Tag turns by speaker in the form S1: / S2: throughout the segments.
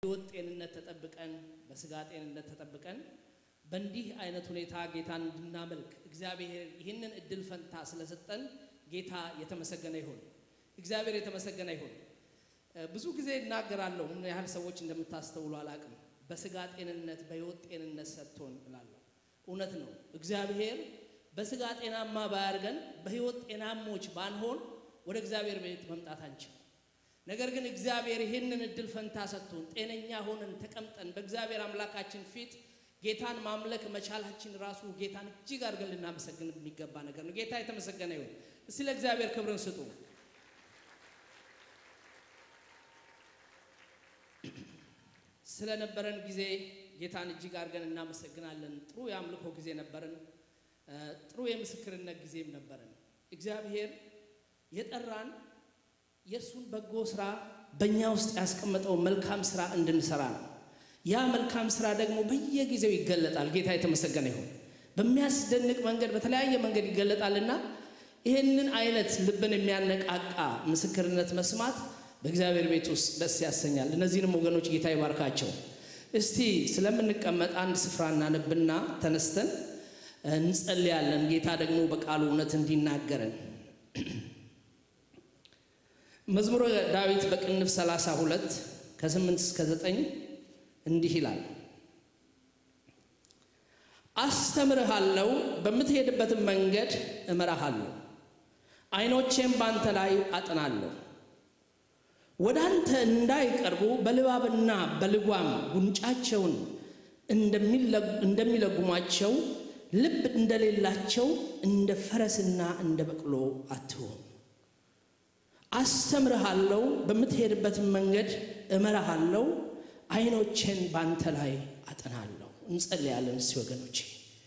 S1: ሕይወት ጤንነት ተጠብቀን በስጋ ጤንነት ተጠብቀን በእንዲህ አይነት ሁኔታ ጌታን እንድናመልክ እግዚአብሔር ይህንን እድል ፈንታ ስለሰጠን ጌታ የተመሰገነ ይሁን። እግዚአብሔር የተመሰገነ ይሁን። ብዙ ጊዜ እናገራለሁ፣ ምን ያህል ሰዎች እንደምታስተውሉ አላቅም። በስጋ ጤንነት በሕይወት ጤንነት ሰጥቶን እላለሁ። እውነት ነው። እግዚአብሔር በስጋ ጤናማ ባያርገን በሕይወት ጤናሞች ባንሆን ወደ እግዚአብሔር ቤት መምጣት አንችል። ነገር ግን እግዚአብሔር ይህንን እድል ፈንታ ሰጥቶን ጤነኛ ሆነን ተቀምጠን በእግዚአብሔር አምላካችን ፊት ጌታን ማምለክ መቻላችን ራሱ ጌታን እጅግ አድርገን ልናመሰግን የሚገባ ነገር ነው። ጌታ የተመሰገነ ይሁን። እስቲ ለእግዚአብሔር ክብርን ስጡ። ስለነበረን ጊዜ ጌታን እጅግ አድርገን እናመሰግናለን። ጥሩ የአምልኮ ጊዜ ነበረን። ጥሩ የምስክርነት ጊዜም ነበረን። እግዚአብሔር የጠራን የእርሱን በጎ ስራ በእኛ ውስጥ ያስቀመጠው መልካም ስራ እንድንሰራ ነው። ያ መልካም ስራ ደግሞ በየጊዜው ይገለጣል። ጌታ የተመሰገነ ይሁን። በሚያስደንቅ መንገድ በተለያየ መንገድ ይገለጣልና ይህንን አይነት ልብን የሚያነቃቃ ምስክርነት መስማት በእግዚአብሔር ቤት ውስጥ ደስ ያሰኛል። እነዚህንም ወገኖች ጌታ ይባርካቸው። እስቲ ስለምንቀመጥ አንድ ስፍራ እናነብና ተነስተን እንጸልያለን። ጌታ ደግሞ በቃሉ እውነት እንዲናገረን መዝሙረ ዳዊት በቅንፍ 32 ከ8 እስከ 9 እንዲህ ይላል። አስተምርሃለሁ፣ በምትሄድበትም መንገድ እመራሃለሁ፣ ዓይኖቼም ባንተ ላይ አጥናለሁ። ወደ አንተ እንዳይቀርቡ በልባብና በልጓም ጉንጫቸውን እንደሚለጉሟቸው ልብ እንደሌላቸው እንደ ፈረስና እንደ በቅሎ አትሆን። አስተምርሃለሁ፣ በምትሄድበትም መንገድ እመራሃለሁ፣ ዓይኖቼን ባንተ ላይ አጠናለሁ። እንጸልያለን እስቲ ወገኖቼ።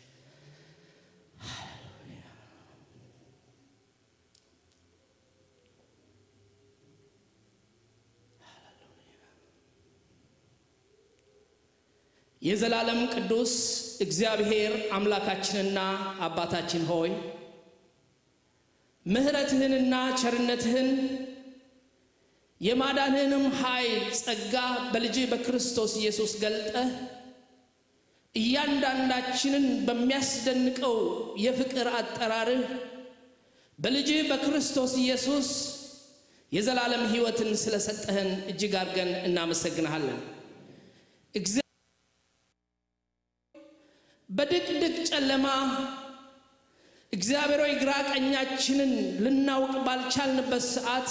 S1: የዘላለም ቅዱስ እግዚአብሔር አምላካችንና አባታችን ሆይ ምሕረትህንና ቸርነትህን የማዳንህንም ኃይል ጸጋ በልጅ በክርስቶስ ኢየሱስ ገልጠህ እያንዳንዳችንን በሚያስደንቀው የፍቅር አጠራርህ በልጅ በክርስቶስ ኢየሱስ የዘላለም ሕይወትን ስለሰጠህን እጅግ አድርገን እናመሰግንሃለን። በድቅድቅ ጨለማ እግዚአብሔር ሆይ ግራ ቀኛችንን ልናውቅ ባልቻልንበት ሰዓት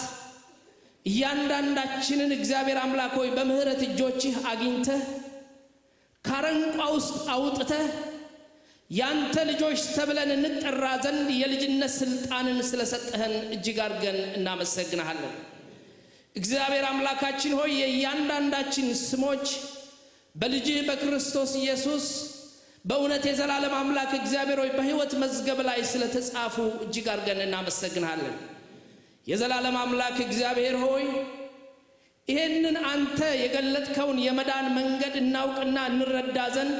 S1: እያንዳንዳችንን እግዚአብሔር አምላክ ሆይ በምሕረት እጆችህ አግኝተህ ካረንቋ ውስጥ አውጥተህ ያንተ ልጆች ተብለን እንጠራ ዘንድ የልጅነት ስልጣንን ስለሰጠህን እጅግ አድርገን እናመሰግንሃለን። እግዚአብሔር አምላካችን ሆይ የእያንዳንዳችን ስሞች በልጅህ በክርስቶስ ኢየሱስ በእውነት የዘላለም አምላክ እግዚአብሔር ሆይ በሕይወት መዝገብ ላይ ስለተጻፉ እጅግ አድርገን እናመሰግንሃለን። የዘላለም አምላክ እግዚአብሔር ሆይ ይህንን አንተ የገለጥከውን የመዳን መንገድ እናውቅና እንረዳ ዘንድ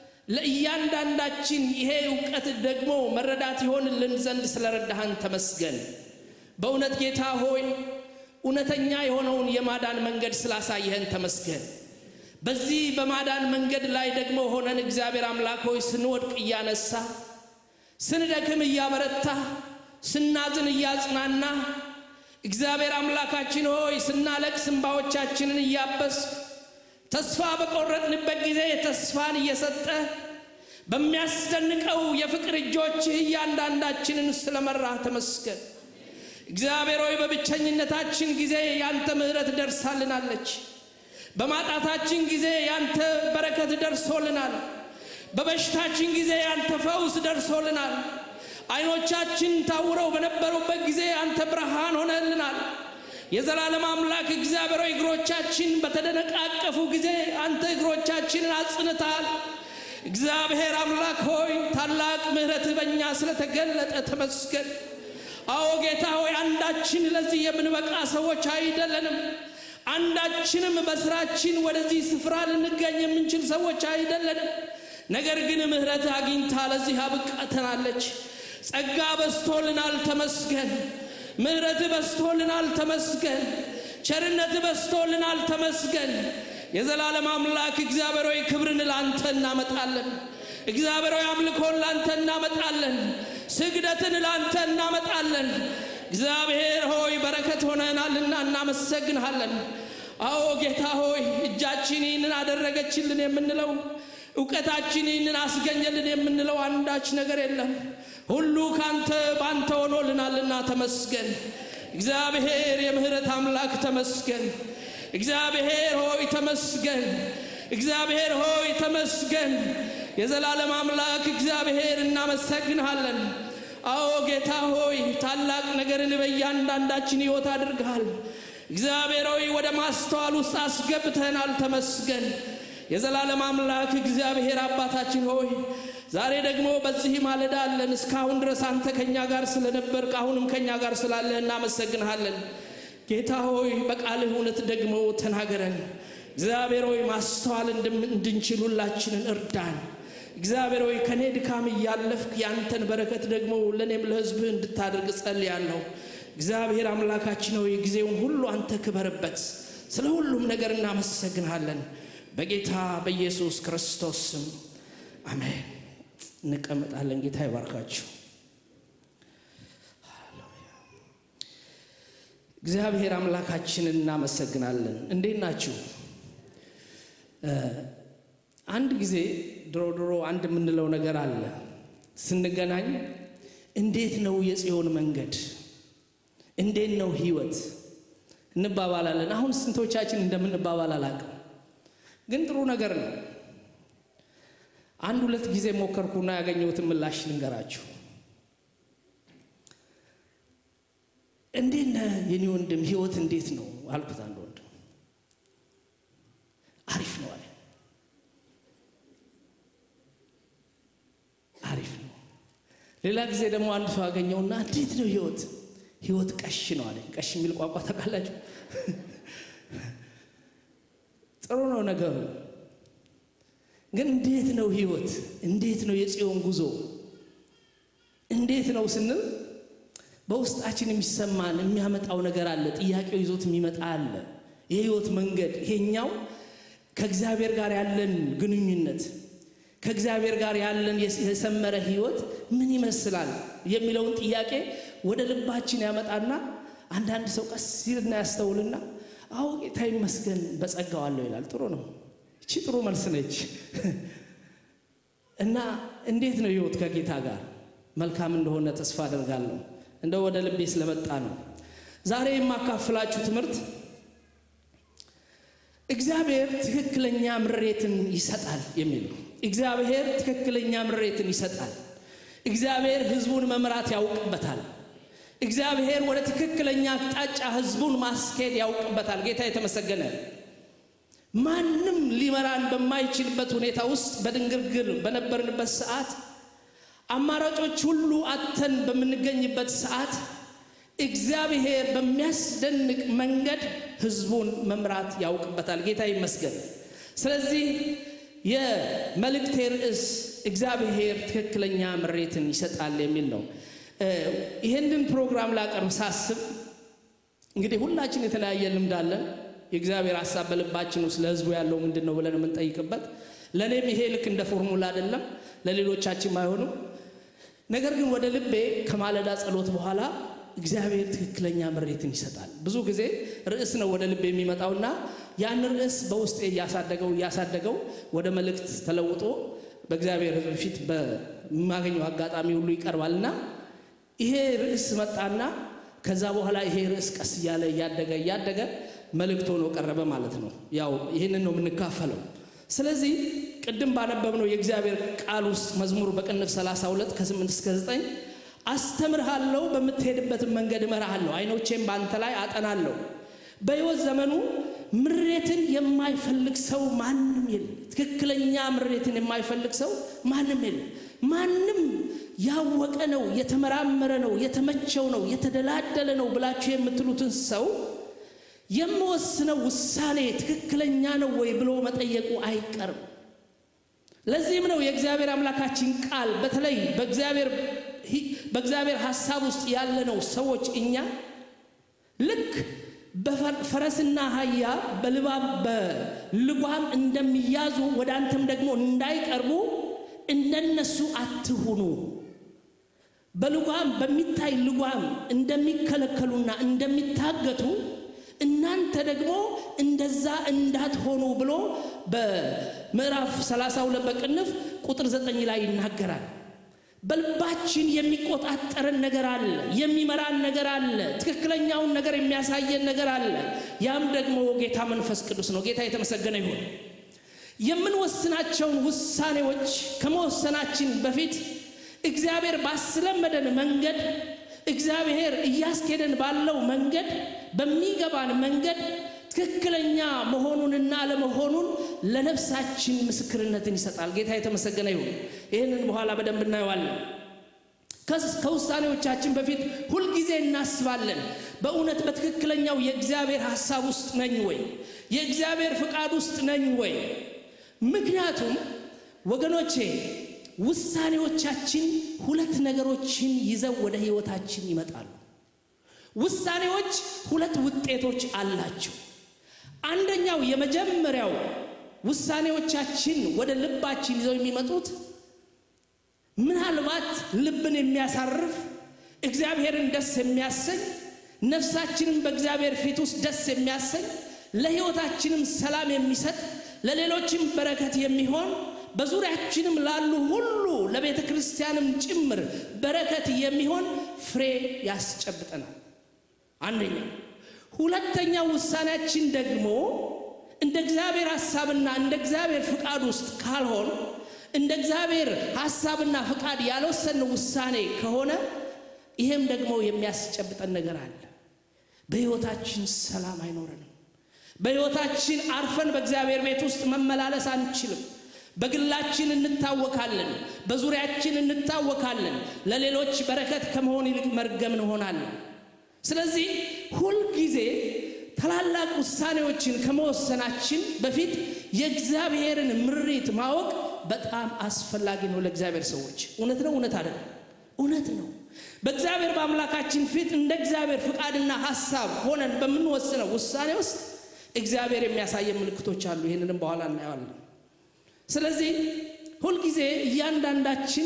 S1: ለእያንዳንዳችን ይሄ እውቀት ደግሞ መረዳት ይሆንልን ዘንድ ስለረዳህን ተመስገን። በእውነት ጌታ ሆይ እውነተኛ የሆነውን የማዳን መንገድ ስላሳየህን ተመስገን። በዚህ በማዳን መንገድ ላይ ደግሞ ሆነን እግዚአብሔር አምላክ ሆይ ስንወድቅ እያነሳ፣ ስንደክም እያበረታ፣ ስናዝን እያጽናና፣ እግዚአብሔር አምላካችን ሆይ ስናለቅስ እንባዎቻችንን እያበስ ተስፋ በቆረጥንበት ጊዜ ተስፋን እየሰጠ በሚያስደንቀው የፍቅር እጆችህ እያንዳንዳችንን ስለመራህ ተመስገን። እግዚአብሔር ሆይ በብቸኝነታችን ጊዜ ያንተ ምሕረት ደርሳልናለች። በማጣታችን ጊዜ ያንተ በረከት ደርሶልናል። በበሽታችን ጊዜ ያንተ ፈውስ ደርሶልናል። ዓይኖቻችን ታውረው በነበሩበት ጊዜ አንተ ብርሃን ሆነልናል። የዘላለም አምላክ እግዚአብሔር ሆይ እግሮቻችን በተደነቃቀፉ ጊዜ አንተ እግሮቻችንን አጽንታል። እግዚአብሔር አምላክ ሆይ ታላቅ ምሕረትህ በእኛ ስለተገለጠ ተመስገን። አዎ ጌታ ሆይ አንዳችን ለዚህ የምንበቃ ሰዎች አይደለንም። አንዳችንም በስራችን ወደዚህ ስፍራ ልንገኝ የምንችል ሰዎች አይደለንም። ነገር ግን ምሕረት አግኝታ ለዚህ አብቃተናለች። ጸጋ በስቶልናል፣ ተመስገን። ምሕረት በስቶልናል፣ ተመስገን። ቸርነት በስቶልናል፣ ተመስገን። የዘላለም አምላክ እግዚአብሔር ሆይ ክብርን ላንተ እናመጣለን። እግዚአብሔር ሆይ አምልኮን ላንተ እናመጣለን። ስግደትን ላንተ እናመጣለን። እግዚአብሔር ሆይ በረከት ሆነናልና እናመሰግንሃለን። አዎ ጌታ ሆይ እጃችን ይህንን አደረገችልን የምንለው እውቀታችን ይህንን አስገኘልን የምንለው አንዳች ነገር የለም። ሁሉ ካንተ ባንተ ሆኖልናልና ተመስገን። እግዚአብሔር የምህረት አምላክ ተመስገን። እግዚአብሔር ሆይ ተመስገን። እግዚአብሔር ሆይ ተመስገን። የዘላለም አምላክ እግዚአብሔር እናመሰግንሃለን። አዎ ጌታ ሆይ ታላቅ ነገርን በእያንዳንዳችን ሕይወት አድርገሃል። እግዚአብሔር ሆይ ወደ ማስተዋል ውስጥ አስገብተናል። ተመስገን። የዘላለም አምላክ እግዚአብሔር አባታችን ሆይ ዛሬ ደግሞ በዚህ ማለዳ አለን። እስካሁን ድረስ አንተ ከኛ ጋር ስለነበር አሁንም ከኛ ጋር ስላለህ እናመሰግንሃለን። ጌታ ሆይ በቃልህ እውነት ደግሞ ተናገረን። እግዚአብሔር ሆይ ማስተዋል እንድንችል ሁላችንን እርዳን። እግዚአብሔር ሆይ ከእኔ ድካም እያለፍክ ያንተን በረከት ደግሞ ለእኔም ለሕዝብህ እንድታደርግ ጸልያለሁ። እግዚአብሔር አምላካችን ሆይ ጊዜውን ሁሉ አንተ ክበርበት። ስለ ሁሉም ነገር እናመሰግንሃለን። በጌታ በኢየሱስ ክርስቶስ ስም አሜን። እንቀመጣለን። ጌታ ይባርካችሁ። እግዚአብሔር አምላካችንን እናመሰግናለን። እንዴት ናችሁ? አንድ ጊዜ ድሮ ድሮ አንድ የምንለው ነገር አለ። ስንገናኝ እንዴት ነው የጽዮን መንገድ፣ እንዴት ነው ህይወት እንባባላለን። አሁን ስንቶቻችን እንደምንባባል አላውቅም፣ ግን ጥሩ ነገር ነው። አንድ ሁለት ጊዜ ሞከርኩና ያገኘሁትን ምላሽ ልንገራችሁ። እንዴት ነህ የኔ ወንድም፣ ህይወት እንዴት ነው አልኩት። አንድ ወንድም አሪፍ ነው አለ። አሪፍ ነው። ሌላ ጊዜ ደግሞ አንድ ሰው አገኘውና እንዴት ነው ህይወት? ህይወት ቀሽ ነው አለ። ቀሽ የሚል ቋንቋ ታውቃላችሁ? ጥሩ ነው ነገሩ ግን እንዴት ነው ህይወት? እንዴት ነው የጽዮን ጉዞ? እንዴት ነው ስንል በውስጣችን የሚሰማን የሚያመጣው ነገር አለ። ጥያቄው ይዞት የሚመጣ አለ። የህይወት መንገድ ይሄኛው ከእግዚአብሔር ጋር ያለን ግንኙነት ከእግዚአብሔር ጋር ያለን የሰመረ ህይወት ምን ይመስላል የሚለውን ጥያቄ ወደ ልባችን ያመጣና አንዳንድ ሰው ቀስ ሲልና ያስተውልና አዎ ጌታ ይመስገን በጸጋው አለው ይላል። ጥሩ ነው። እቺ ጥሩ መልስ ነች። እና እንዴት ነው ህይወት ከጌታ ጋር መልካም እንደሆነ ተስፋ አደርጋለሁ። እንደ ወደ ልቤ ስለመጣ ነው ዛሬ የማካፍላችሁ ትምህርት እግዚአብሔር ትክክለኛ ምሬትን ይሰጣል የሚል ነው። እግዚአብሔር ትክክለኛ ምሬትን ይሰጣል። እግዚአብሔር ህዝቡን መምራት ያውቅበታል። እግዚአብሔር ወደ ትክክለኛ አቅጣጫ ህዝቡን ማስኬድ ያውቅበታል። ጌታ የተመሰገነ ማንም ሊመራን በማይችልበት ሁኔታ ውስጥ በድንግርግር በነበርንበት ሰዓት አማራጮች ሁሉ አተን በምንገኝበት ሰዓት እግዚአብሔር በሚያስደንቅ መንገድ ህዝቡን መምራት ያውቅበታል። ጌታ ይመስገን። ስለዚህ የመልእክቴ ርዕስ እግዚአብሔር ትክክለኛ ምሬትን ይሰጣል የሚል ነው። ይህንን ፕሮግራም ላቀርብ ሳስብ እንግዲህ ሁላችን የተለያየ ልምድ አለን። የእግዚአብሔር ሀሳብ በልባችን ውስጥ ለህዝቡ ያለው ምንድን ነው ብለን የምንጠይቅበት። ለእኔም ይሄ ልክ እንደ ፎርሙላ አይደለም፣ ለሌሎቻችን አይሆኑም። ነገር ግን ወደ ልቤ ከማለዳ ጸሎት በኋላ እግዚአብሔር ትክክለኛ ምሬትን ይሰጣል። ብዙ ጊዜ ርዕስ ነው ወደ ልቤ የሚመጣውና ያን ርዕስ በውስጤ እያሳደገው እያሳደገው ወደ መልእክት ተለውጦ በእግዚአብሔር ሕዝብ ፊት በማገኘው አጋጣሚ ሁሉ ይቀርባልና ይሄ ርዕስ መጣና ከዛ በኋላ ይሄ ርዕስ ቀስ እያለ እያደገ እያደገ መልእክት ሆኖ ቀረበ ማለት ነው። ያው ይህንን ነው የምንካፈለው። ስለዚህ ቅድም ባነበብነው የእግዚአብሔር ቃል ውስጥ መዝሙር በቅንፍ 32 ከ8 እስከ 9 አስተምርሃለሁ፣ በምትሄድበትን መንገድ እመራሃለሁ፣ አይኖቼም በአንተ ላይ አጠናለሁ። በሕይወት ዘመኑ ምሬትን የማይፈልግ ሰው ማንም የለም። ትክክለኛ ምሬትን የማይፈልግ ሰው ማንም የለም። ማንም ያወቀ ነው፣ የተመራመረ ነው፣ የተመቸው ነው፣ የተደላደለ ነው ብላችሁ የምትሉትን ሰው የምወስነው ውሳኔ ትክክለኛ ነው ወይ ብሎ መጠየቁ አይቀርም። ለዚህም ነው የእግዚአብሔር አምላካችን ቃል በተለይ በእግዚአብሔር ሐሳብ ውስጥ ያለነው ሰዎች እኛ ልክ በፈረስና አህያ በልባብ በልጓም እንደሚያዙ ወደ አንተም ደግሞ እንዳይቀርቡ እንደነሱ አትሁኑ። በልጓም በሚታይ ልጓም እንደሚከለከሉና እንደሚታገቱ እናንተ ደግሞ እንደዛ እንዳትሆኑ ብሎ በምዕራፍ 32 በቅንፍ ቁጥር 9 ላይ ይናገራል። በልባችን የሚቆጣጠረን ነገር አለ፣ የሚመራን ነገር አለ፣ ትክክለኛውን ነገር የሚያሳየን ነገር አለ። ያም ደግሞ ጌታ መንፈስ ቅዱስ ነው። ጌታ የተመሰገነ ይሁን። የምንወስናቸውን ውሳኔዎች ከመወሰናችን በፊት እግዚአብሔር ባስለመደን መንገድ እግዚአብሔር እያስኬደን ባለው መንገድ በሚገባን መንገድ ትክክለኛ መሆኑንና አለመሆኑን ለነፍሳችን ምስክርነትን ይሰጣል። ጌታ የተመሰገነ ይሁን። ይህንን በኋላ በደንብ እናየዋለን። ከውሳኔዎቻችን በፊት ሁልጊዜ እናስባለን። በእውነት በትክክለኛው የእግዚአብሔር ሐሳብ ውስጥ ነኝ ወይ? የእግዚአብሔር ፍቃድ ውስጥ ነኝ ወይ? ምክንያቱም ወገኖቼ ውሳኔዎቻችን ሁለት ነገሮችን ይዘው ወደ ሕይወታችን ይመጣሉ። ውሳኔዎች ሁለት ውጤቶች አላቸው። አንደኛው የመጀመሪያው ውሳኔዎቻችን ወደ ልባችን ይዘው የሚመጡት ምናልባት ልብን የሚያሳርፍ እግዚአብሔርን ደስ የሚያሰኝ ነፍሳችንም በእግዚአብሔር ፊት ውስጥ ደስ የሚያሰኝ ለሕይወታችንም ሰላም የሚሰጥ ለሌሎችም በረከት የሚሆን በዙሪያችንም ላሉ ሁሉ ለቤተ ክርስቲያንም ጭምር በረከት የሚሆን ፍሬ ያስጨብጠናል። አንደኛው። ሁለተኛው ውሳኔያችን ደግሞ እንደ እግዚአብሔር ሐሳብና እንደ እግዚአብሔር ፍቃድ ውስጥ ካልሆን እንደ እግዚአብሔር ሐሳብና ፍቃድ ያልወሰን ውሳኔ ከሆነ ይሄም ደግሞ የሚያስጨብጠን ነገር አለ። በሕይወታችን ሰላም አይኖረንም። በሕይወታችን አርፈን በእግዚአብሔር ቤት ውስጥ መመላለስ አንችልም። በግላችን እንታወካለን፣ በዙሪያችን እንታወካለን። ለሌሎች በረከት ከመሆን ይልቅ መርገም እንሆናለን። ስለዚህ ሁልጊዜ ታላላቅ ውሳኔዎችን ከመወሰናችን በፊት የእግዚአብሔርን ምሪት ማወቅ በጣም አስፈላጊ ነው ለእግዚአብሔር ሰዎች። እውነት ነው? እውነት አይደለም? እውነት ነው። በእግዚአብሔር በአምላካችን ፊት እንደ እግዚአብሔር ፍቃድና ሐሳብ ሆነን በምንወስነው ውሳኔ ውስጥ እግዚአብሔር የሚያሳየን ምልክቶች አሉ። ይህንንም በኋላ እናየዋለን። ስለዚህ ሁልጊዜ እያንዳንዳችን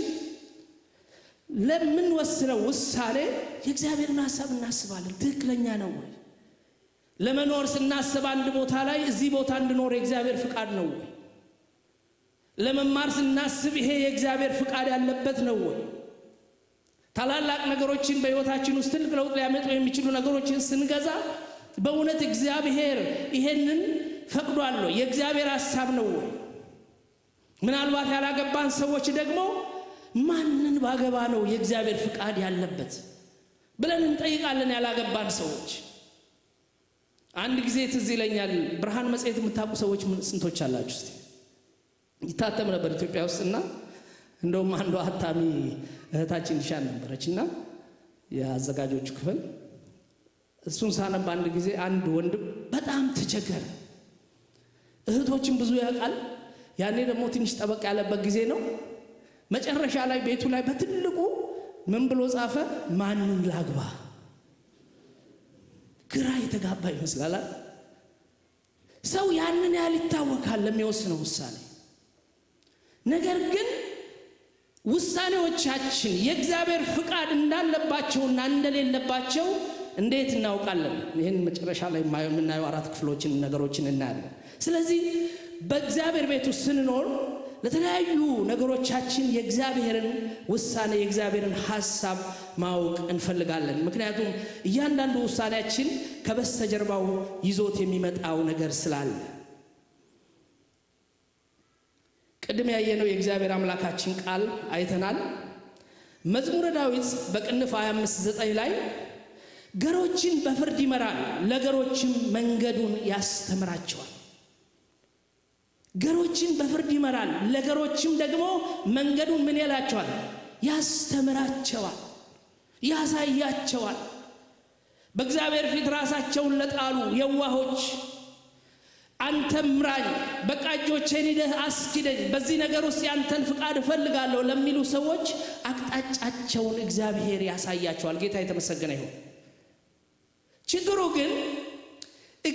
S1: ለምንወስነው ውሳኔ የእግዚአብሔርን ሐሳብ እናስባለን። ትክክለኛ ነው ወይ? ለመኖር ስናስብ አንድ ቦታ ላይ እዚህ ቦታ እንድኖር የእግዚአብሔር ፍቃድ ነው ወይ? ለመማር ስናስብ ይሄ የእግዚአብሔር ፍቃድ ያለበት ነው ወይ? ታላላቅ ነገሮችን በሕይወታችን ውስጥ ትልቅ ለውጥ ሊያመጡ የሚችሉ ነገሮችን ስንገዛ በእውነት እግዚአብሔር ይሄንን ፈቅዷል ወይ? የእግዚአብሔር ሐሳብ ነው ወይ? ምናልባት ያላገባን ሰዎች ደግሞ ማንን ባገባ ነው የእግዚአብሔር ፍቃድ ያለበት ብለን እንጠይቃለን። ያላገባን ሰዎች አንድ ጊዜ ትዝ ይለኛል። ብርሃን መጽሔት የምታውቁ ሰዎች ስንቶች አላችሁ? እስቲ ይታተም ነበር ኢትዮጵያ ውስጥ እና እንደውም አንዷ አታሚ እህታችን ይሻል ነበረች እና የአዘጋጆቹ ክፍል እሱን ሳነብ አንድ ጊዜ አንድ ወንድም በጣም ተቸገረ። እህቶችን ብዙ ያውቃል። ያኔ ደግሞ ትንሽ ጠበቅ ያለበት ጊዜ ነው። መጨረሻ ላይ ቤቱ ላይ በትልቁ ምን ብሎ ጻፈ? ማንን ላግባ? ግራ የተጋባ ይመስላል። ሰው ያንን ያህል ይታወካል ለሚወስነው ውሳኔ። ነገር ግን ውሳኔዎቻችን የእግዚአብሔር ፍቃድ እንዳለባቸውና እንደሌለባቸው እንዴት እናውቃለን? ይህን መጨረሻ ላይ የምናየው አራት ክፍሎችን ነገሮችን እናያለን። ስለዚህ በእግዚአብሔር ቤቱ ስንኖር ለተለያዩ ነገሮቻችን የእግዚአብሔርን ውሳኔ የእግዚአብሔርን ሐሳብ ማወቅ እንፈልጋለን። ምክንያቱም እያንዳንዱ ውሳኔያችን ከበስተጀርባው ይዞት የሚመጣው ነገር ስላለ ቅድም ያየነው የእግዚአብሔር አምላካችን ቃል አይተናል። መዝሙረ ዳዊት በቅንፍ 25 9 ላይ ገሮችን በፍርድ ይመራል፣ ለገሮችም መንገዱን ያስተምራቸዋል። ገሮችን በፍርድ ይመራል፣ ለገሮችም ደግሞ መንገዱን ምን ይላቸዋል? ያስተምራቸዋል፣ ያሳያቸዋል። በእግዚአብሔር ፊት ራሳቸውን ለጣሉ የዋሆች አንተ ምራኝ፣ በቃ እጆቼን ሂደህ አስኪደኝ፣ በዚህ ነገር ውስጥ ያንተን ፍቃድ እፈልጋለሁ ለሚሉ ሰዎች አቅጣጫቸውን እግዚአብሔር ያሳያቸዋል። ጌታ የተመሰገነ ይሁን። ችግሩ ግን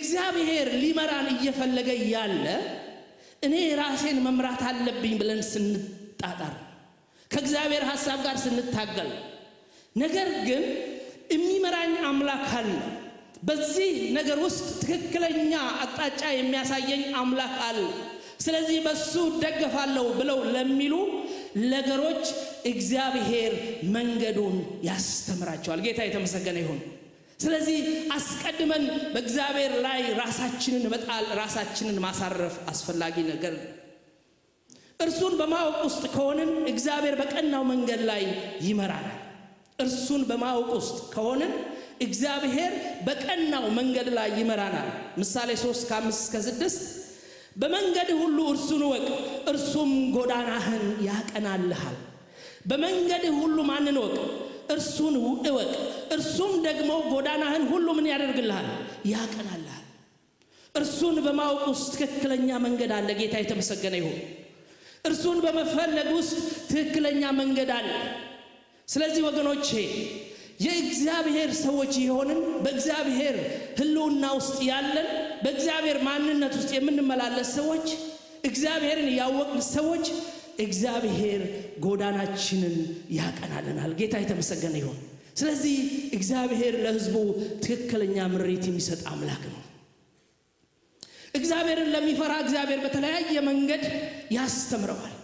S1: እግዚአብሔር ሊመራን እየፈለገ እያለ እኔ ራሴን መምራት አለብኝ ብለን ስንጣጣር ከእግዚአብሔር ሐሳብ ጋር ስንታገል ነገር ግን የሚመራኝ አምላክ አለ። በዚህ ነገር ውስጥ ትክክለኛ አቅጣጫ የሚያሳየኝ አምላክ አለ። ስለዚህ በሱ እደገፋለሁ ብለው ለሚሉ ነገሮች እግዚአብሔር መንገዱን ያስተምራቸዋል። ጌታ የተመሰገነ ይሁን። ስለዚህ አስቀድመን በእግዚአብሔር ላይ ራሳችንን መጣል፣ ራሳችንን ማሳረፍ አስፈላጊ ነገር ነው። እርሱን በማወቅ ውስጥ ከሆንን እግዚአብሔር በቀናው መንገድ ላይ ይመራናል። እርሱን በማወቅ ውስጥ ከሆንን እግዚአብሔር በቀናው መንገድ ላይ ይመራናል። ምሳሌ 3 ከ5 እስከ 6 በመንገድ ሁሉ እርሱን እወቅ፣ እርሱም ጎዳናህን ያቀናልሃል። በመንገድ ሁሉ ማንን እወቅ? እርሱን እወቅ፣ እርሱም ደግሞ ጎዳናህን ሁሉ ምን ያደርግልሃል? ያቀናልሃል። እርሱን በማወቅ ውስጥ ትክክለኛ መንገድ አለ። ጌታ የተመሰገነ ይሁን። እርሱን በመፈለግ ውስጥ ትክክለኛ መንገድ አለ። ስለዚህ ወገኖቼ የእግዚአብሔር ሰዎች የሆንን በእግዚአብሔር ሕልውና ውስጥ ያለን በእግዚአብሔር ማንነት ውስጥ የምንመላለስ ሰዎች እግዚአብሔርን ያወቅን ሰዎች እግዚአብሔር ጎዳናችንን ያቀናልናል። ጌታ የተመሰገነ ይሁን። ስለዚህ እግዚአብሔር ለሕዝቡ ትክክለኛ ምሪት የሚሰጥ አምላክ ነው። እግዚአብሔርን ለሚፈራ እግዚአብሔር በተለያየ መንገድ ያስተምረዋል።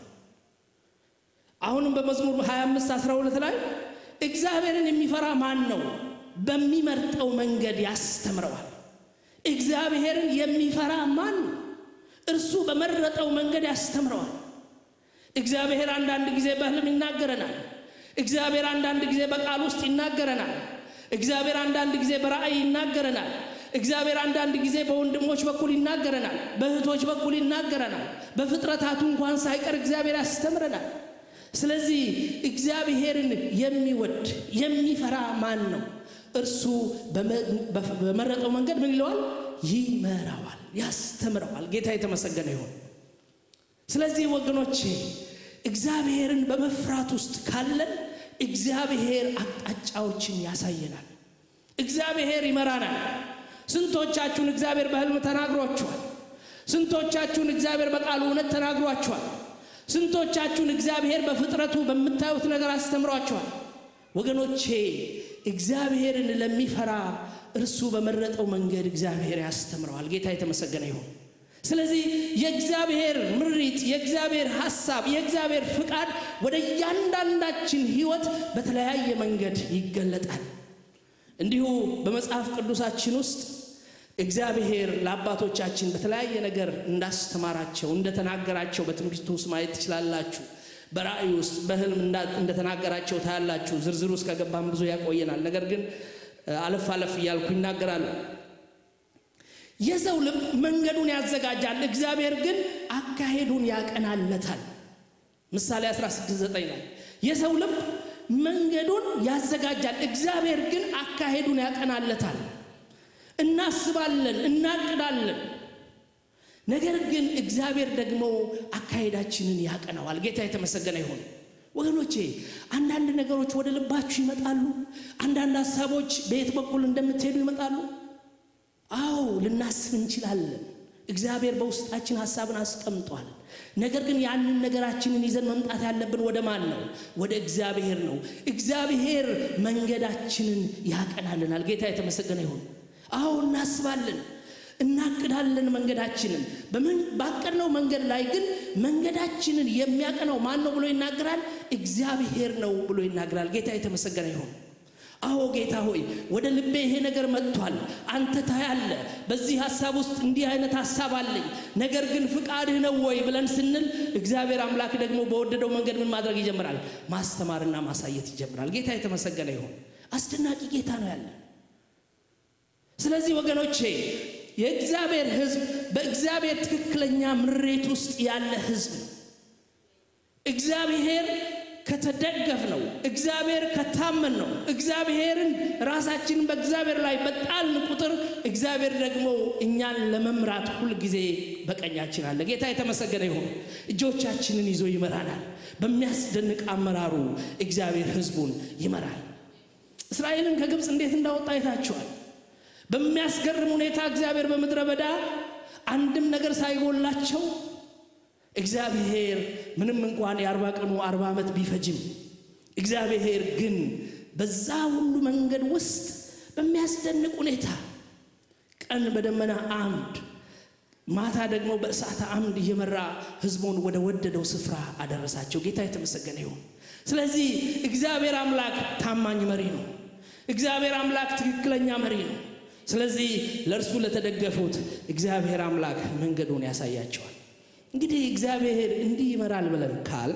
S1: አሁንም በመዝሙር 25 12 ላይ እግዚአብሔርን የሚፈራ ማን ነው? በሚመርጠው መንገድ ያስተምረዋል። እግዚአብሔርን የሚፈራ ማን ነው? እርሱ በመረጠው መንገድ ያስተምረዋል። እግዚአብሔር አንዳንድ ጊዜ በሕልም ይናገረናል። እግዚአብሔር አንዳንድ ጊዜ በቃል ውስጥ ይናገረናል። እግዚአብሔር አንዳንድ ጊዜ በራእይ ይናገረናል። እግዚአብሔር አንዳንድ ጊዜ በወንድሞች በኩል ይናገረናል። በእህቶች በኩል ይናገረናል። በፍጥረታቱ እንኳን ሳይቀር እግዚአብሔር ያስተምረናል። ስለዚህ እግዚአብሔርን የሚወድ የሚፈራ ማን ነው? እርሱ በመረጠው መንገድ ምን ይለዋል? ይመራዋል፣ ያስተምረዋል። ጌታ የተመሰገነ ይሁን። ስለዚህ ወገኖቼ እግዚአብሔርን በመፍራት ውስጥ ካለን እግዚአብሔር አቅጣጫዎችን ያሳየናል። እግዚአብሔር ይመራናል። ስንቶቻችሁን እግዚአብሔር በሕልም ተናግሯችኋል? ስንቶቻችሁን እግዚአብሔር በቃሉ እውነት ተናግሯችኋል? ስንቶቻችሁን እግዚአብሔር በፍጥረቱ በምታዩት ነገር አስተምሯችኋል? ወገኖቼ እግዚአብሔርን ለሚፈራ እርሱ በመረጠው መንገድ እግዚአብሔር ያስተምረዋል። ጌታ የተመሰገነ ይሁን። ስለዚህ የእግዚአብሔር ምሪት፣ የእግዚአብሔር ሐሳብ፣ የእግዚአብሔር ፍቃድ ወደ እያንዳንዳችን ሕይወት በተለያየ መንገድ ይገለጣል። እንዲሁ በመጽሐፍ ቅዱሳችን ውስጥ እግዚአብሔር ለአባቶቻችን በተለያየ ነገር እንዳስተማራቸው እንደተናገራቸው በትንቢቱ ውስጥ ማየት ትችላላችሁ። በራእይ ውስጥ በሕልም እንደተናገራቸው ታያላችሁ። ዝርዝር ውስጥ ከገባም ብዙ ያቆየናል። ነገር ግን አለፍ አለፍ እያልኩ ይናገራሉ። የሰው ልብ መንገዱን ያዘጋጃል፣ እግዚአብሔር ግን አካሄዱን ያቀናለታል። ምሳሌ 16፥9 ላይ የሰው ልብ መንገዱን ያዘጋጃል፣ እግዚአብሔር ግን አካሄዱን ያቀናለታል። እናስባለን፣ እናቅዳለን፣ ነገር ግን እግዚአብሔር ደግሞ አካሄዳችንን ያቀናዋል። ጌታ የተመሰገነ ይሁን። ወገኖቼ አንዳንድ ነገሮች ወደ ልባችሁ ይመጣሉ። አንዳንድ ሀሳቦች በየት በኩል እንደምትሄዱ ይመጣሉ። አዎ ልናስብ እንችላለን። እግዚአብሔር በውስጣችን ሀሳብን አስቀምጧል። ነገር ግን ያንን ነገራችንን ይዘን መምጣት ያለብን ወደ ማን ነው? ወደ እግዚአብሔር ነው። እግዚአብሔር መንገዳችንን ያቀናልናል። ጌታ የተመሰገነ ይሁን። አዎ እናስባለን፣ እናቅዳለን መንገዳችንን። ባቀድነው መንገድ ላይ ግን መንገዳችንን የሚያቀናው ማን ነው ብሎ ይናገራል? እግዚአብሔር ነው ብሎ ይናገራል። ጌታ የተመሰገነ ይሁን። አዎ ጌታ ሆይ ወደ ልቤ ይሄ ነገር መጥቷል፣ አንተ ታያለ። በዚህ ሀሳብ ውስጥ እንዲህ አይነት ሀሳብ አለኝ፣ ነገር ግን ፍቃድህ ነው ወይ ብለን ስንል እግዚአብሔር አምላክ ደግሞ በወደደው መንገድ ምን ማድረግ ይጀምራል? ማስተማርና ማሳየት ይጀምራል። ጌታ የተመሰገነ ይሁን። አስደናቂ ጌታ ነው ያለ። ስለዚህ ወገኖቼ የእግዚአብሔር ሕዝብ በእግዚአብሔር ትክክለኛ ምሬት ውስጥ ያለ ሕዝብ ነው። እግዚአብሔር ከተደገፍ ነው። እግዚአብሔር ከታመን ነው። እግዚአብሔርን ራሳችንን በእግዚአብሔር ላይ በጣልን ቁጥር እግዚአብሔር ደግሞ እኛን ለመምራት ሁልጊዜ በቀኛችን አለ። ጌታ የተመሰገነ ይሁን። እጆቻችንን ይዞ ይመራናል። በሚያስደንቅ አመራሩ እግዚአብሔር ሕዝቡን ይመራል። እስራኤልን ከግብፅ እንዴት እንዳወጣ አይታችኋል። በሚያስገርም ሁኔታ እግዚአብሔር በምድረ በዳ አንድም ነገር ሳይጎላቸው እግዚአብሔር ምንም እንኳን የአርባ ቀኑ አርባ ዓመት ቢፈጅም እግዚአብሔር ግን በዛ ሁሉ መንገድ ውስጥ በሚያስደንቅ ሁኔታ ቀን በደመና አምድ ማታ ደግሞ በእሳት አምድ እየመራ ሕዝቡን ወደ ወደደው ስፍራ አደረሳቸው። ጌታ የተመሰገነ ይሁን። ስለዚህ እግዚአብሔር አምላክ ታማኝ መሪ ነው። እግዚአብሔር አምላክ ትክክለኛ መሪ ነው። ስለዚህ ለእርሱ ለተደገፉት እግዚአብሔር አምላክ መንገዱን ያሳያቸዋል። እንግዲህ እግዚአብሔር እንዲህ ይመራል ብለን ካል